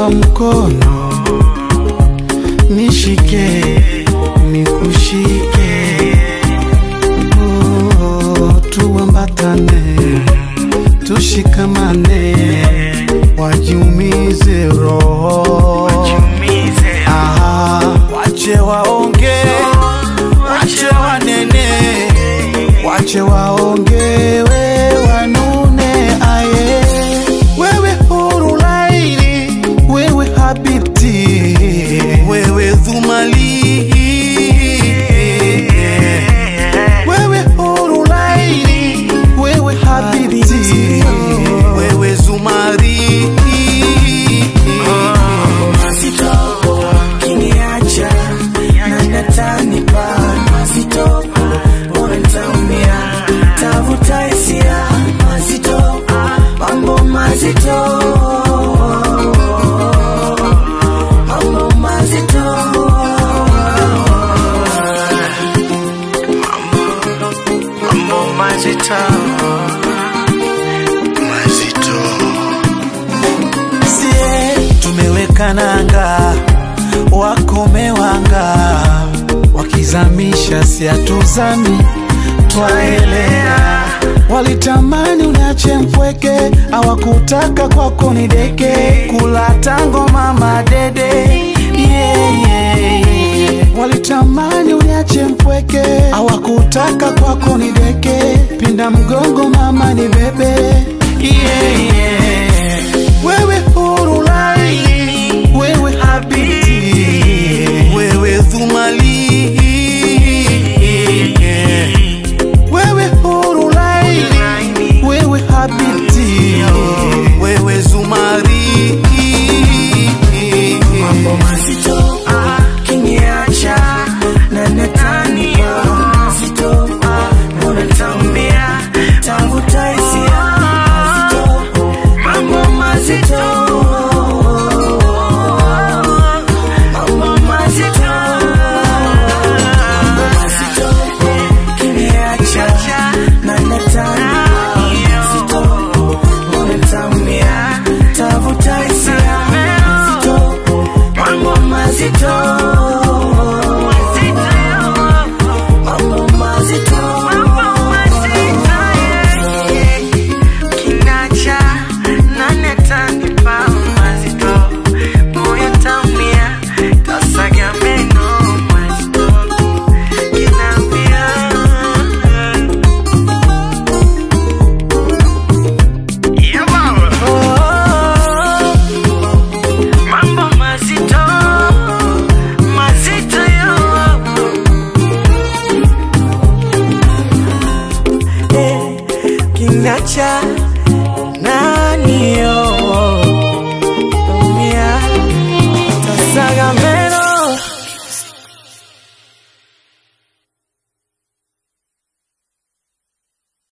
kwa mkono nishike nikushike oh, tuambatane tushikamane wajiumize roho Ah, wache waonge wache wanene wache waongewe wanune aye wewe huru laini wewe habibti wewe dhumali wewe huru laini wewe habibti wewe zumari mazito kiniacha na natanipa mazito bora nitaumia tavuta hisia mazito mambo mazito mambo mazito mambo mazito mazito sie tumeweka nanga wakomewanga wakizamisha siatuzami twaelea walitamani uniache mpweke awakutaka kwako ni deke kula tango mama dede yeah, yeah, yeah. walitamani uniache mpweke awakutaka kwako ni deke pinda mgongo mama ni bebe yeah, yeah. wewe huru laini wewe habiti wewe dhumali